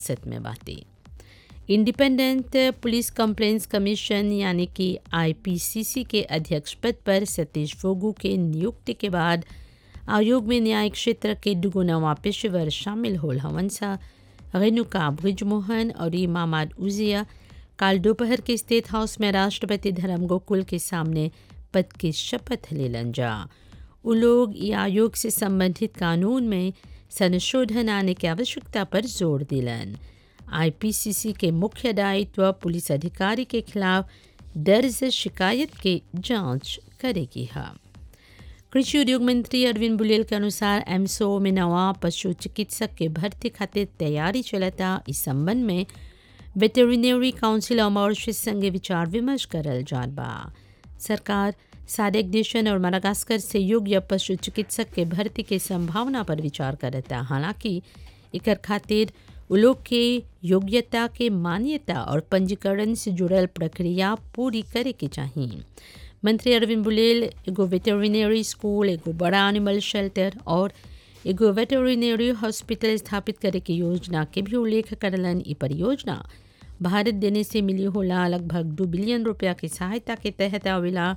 सत में बातें इंडिपेंडेंट पुलिस कंप्लेंट्स कमीशन यानी कि आईपीसीसी के अध्यक्ष पद पर सतीश फोगू के नियुक्ति के बाद आयोग में न्यायिक क्षेत्र के दुगो नवा पेशेवर शामिल होल हवन सा रेणुका ब्रिजमोहन और इमामाद उजिया काल दोपहर के स्टेट हाउस में राष्ट्रपति धर्म गोकुल के सामने पद की शपथ लेलन जा उ लोग ये आयोग से संबंधित कानून में संशोधन आने की आवश्यकता पर जोर दिलन आईपीसीसी के मुख्य दायित्व पुलिस अधिकारी के खिलाफ दर्ज शिकायत की जांच करेगी है कृषि उद्योग मंत्री अरविंद बुलेल के अनुसार एमसो में नवा पशु चिकित्सक के भर्ती खातिर तैयारी चलता इस संबंध में वेटेरिनरी काउंसिल और मॉरिशस संगे विचार विमर्श करल जात बा सरकार साडेक देशन और मडागास्कर से योग्य पशु चिकित्सक के भर्ती के संभावना पर विचार करता हालांकि इकर खातिर उ लोग के योग्यता के मान्यता और पंजीकरण से जुड़ल प्रक्रिया पूरी करे के चाहिए मंत्री अरविंद बुलेल एगो वेटेरिनरी स्कूल एगो बड़ा एनिमल शेल्टर और एगो वेटेरिनरी हॉस्पिटल स्थापित करे के योजना के भी उल्लेख करलन ई परियोजना भारत देने से मिली होला लगभग दो बिलियन रुपया की सहायता के तहत आवेला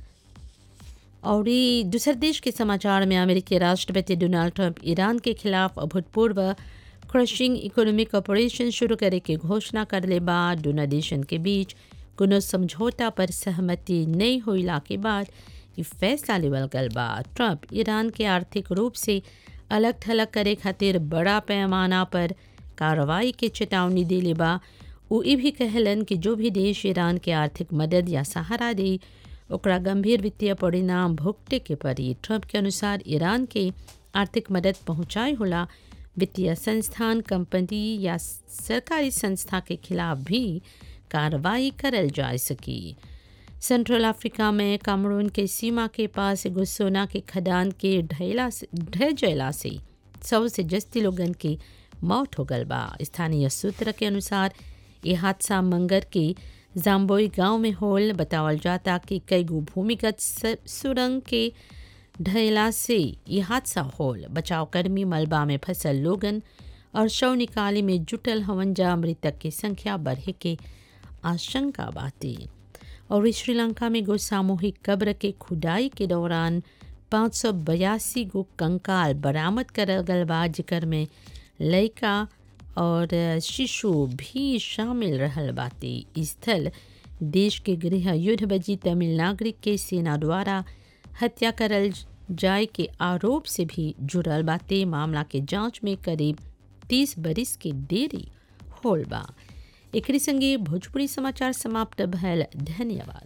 और दूसर देश के समाचार में अमेरिकी राष्ट्रपति डोनाल्ड ट्रंप ईरान के खिलाफ अभूतपूर्व क्रशिंग इकोनॉमिक ऑपरेशन शुरू करे के घोषणा करले बाद दोनों देशन के बीच कोनो समझौता पर सहमति नहीं होइला के बाद ये फैसला लेवल गल बा ट्रंप ईरान के आर्थिक रूप से अलग थलग करे खातिर बड़ा पैमाना पर कार्रवाई के चेतावनी दिले बा वो ये भी कहलन कि जो भी देश ईरान के आर्थिक मदद या सहारा दे ओकरा गंभीर वित्तीय परिणाम भुगते के पड़ी ट्रंप के अनुसार ईरान के आर्थिक मदद पहुंचाए होला वित्तीय संस्थान कंपनी या सरकारी संस्था के खिलाफ भी कार्रवाई करल जा सकी सेंट्रल अफ्रीका में कामरून के सीमा के पास एगो सोना के खदान के ढहला से ढह जला से सौ से जस्ती लोगन की मौत हो गल बा स्थानीय सूत्र के अनुसार ये हादसा मंगर के जाम्बोई गांव में होल बतावल जाता कि कई गो भूमिगत सुरंग के ढहला से ये हादसा होल बचाव कर्मी मलबा में फंसल लोगन और शव निकाले में जुटल हवन जा मृतक की संख्या बढ़े के आशंका बाती और श्रीलंका में गो सामूहिक कब्र के खुदाई के दौरान पाँच सौ बयासी गो कंकाल बरामद करल गल बा जिकर में लड़का और शिशु भी शामिल रहल बाती स्थल देश के गृह युद्ध बजी तमिल नागरिक के सेना द्वारा हत्या करल जाए के आरोप से भी जुड़ल बाते मामला के जांच में करीब तीस बरिस के देरी होल बा एकरी संगे भोजपुरी समाचार समाप्त भयल धन्यवाद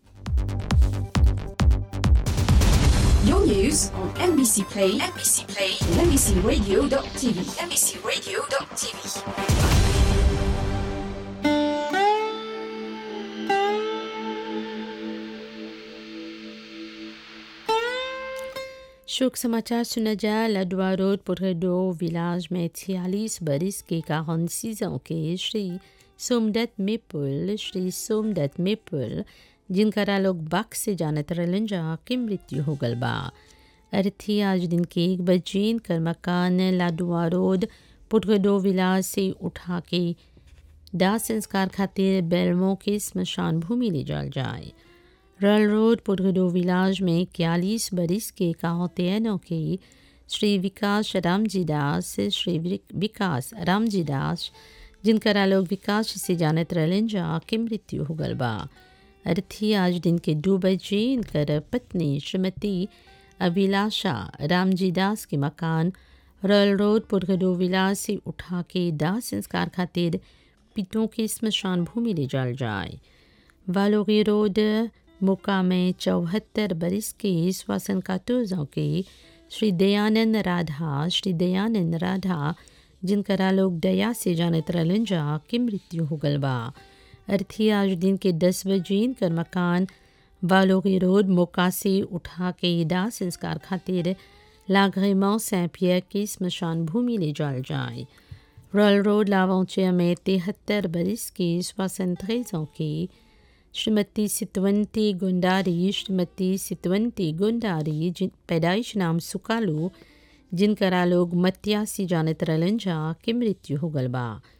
Your news on NBC Play, NBC Play, and NBCRadio.tv, NBCRadio.tv. शोक समाचार सुना जा लडवा रोड पुरडो विलाज में छियालीस बरिस के काहन सीजों के श्री सोमदत्त मिपुल श्री सोमदत्त मिपुल जिनकरा लोग बाक से जानत रहलन जा के मृत्यु हो गल बा अर्थी आज दिन के एक बजे कर मकान लाडुआ रोड पुटगडो विलाज से उठा के दाह संस्कार खातिर बेलमो के स्मशान भूमि ले जाल जाए रल रोड पुटगडो विलाज में इक्यालीस बरिस के काहोतेनों के श्री विकास रामजी दास श्री विकास रामजी दास जिनकरा लोग विकास से जानत रहलन जा के मृत्यु हो गल बा अर्थी आज दिन के दो बजे इनकर पत्नी श्रीमती अभिलाषा रामजी दास के मकान रॉयल रोड पुरगडो विलास से उठा के दाह संस्कार खातिर पितों के स्मशान भूमि ले जाल जाए वालोगी रोड मोका में चौहत्तर बरिस के श्वासन कातोजों के श्री दयानंद राधा श्री दयानंद राधा जिनकरा लोग दया से जानत रहलन जा की मृत्यु हो गल बा अर्थी आज दिन के दस बजे कर मकान वालोगी रोड मोका से उठा के दाह संस्कार खातिर लागरेमो सैंपियर के स्मशान भूमि ले जाल जाए रॉयल रोड लावौचे में तिहत्तर बरिस के श्वासन के श्रीमती सितवंती गुंडारी श्रीमती सितवंती गुंडारी जिन पैदाइश नाम सुकालू जिनकरा लोग मतियासी जानत रहलन जा के मृत्यु हो गल बा